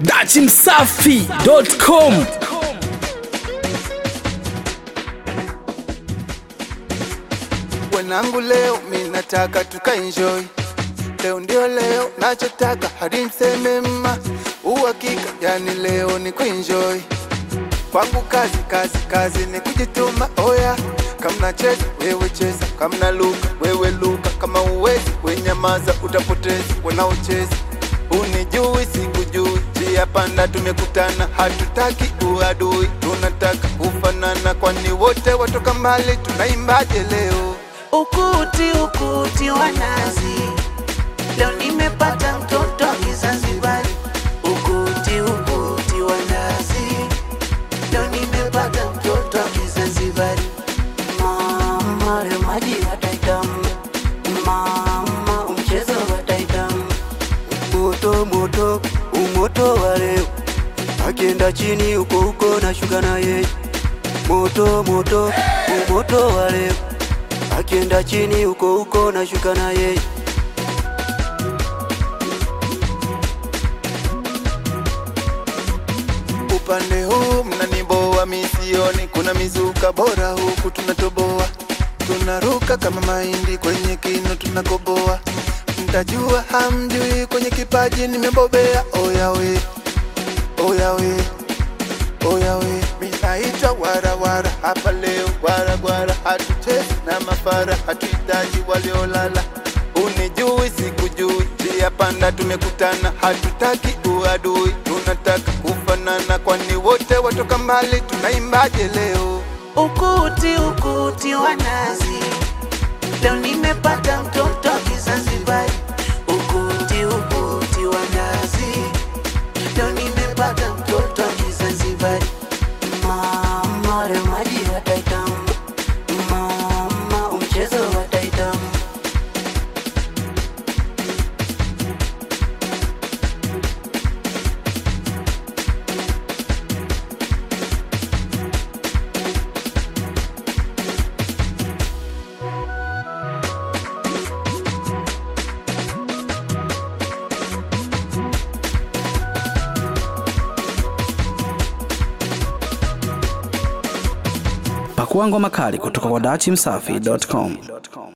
dachimsafi.com Wanangu leo mi nataka tukaenjoy, leo ndio leo nachotaka hadi mseme mma uhakika, yani leo ni kuenjoy kwangu, kazi kazi kazi ni kujituma. Oya, kama nacheza wewe cheza, kama naluka wewe luka, kama uwezi wenyamaza, utapoteza wanaocheza unijui sikujui, njia panda tumekutana, hatutaki uadui, tunataka kufanana, kwani wote watoka mbali, tunaimbaje leo? Ukuti ukuti wa nazi, leo nimepata mtoto wa Kizanzibari. Ukuti ukuti wa nazi, leo nimepata mtoto wa Kizanzibari. Mama leo maji wataitamu, mama mchezo wataitamu. moto moto umoto wa leo akienda chini huko huko na shuka na yeye moto moto umoto wa leo akienda chini huko huko na shuka na yeye Upande huu mnaniboa misioni, kuna mizuka bora huku tunatoboa, tunaruka kama mahindi kwenye kino tunakoboa. Mtajua hamjui, kwenye kipaji nimebobea. Oya we, oya we, oya we, minaitwa warawara hapa leo, waragwara, hatuchezi na mafara, hatuhitaji waliolala. Unijui sikujui, njia panda tumekutana, hatutaki uadui, tunataka kufanana, kwani wote watoka mbali, tunaimbaje leo? Ukuti ukuti wa nazi, leo nimepata mtoto wa Kizanzibari. Ukuti ukuti wa nazi, leo nimepata mtoto wa Kizanzibari. Mama leo maji wataitamu, mama mchezo wataitamu. pakua ngoma kali kutoka kwa dachimsafi.com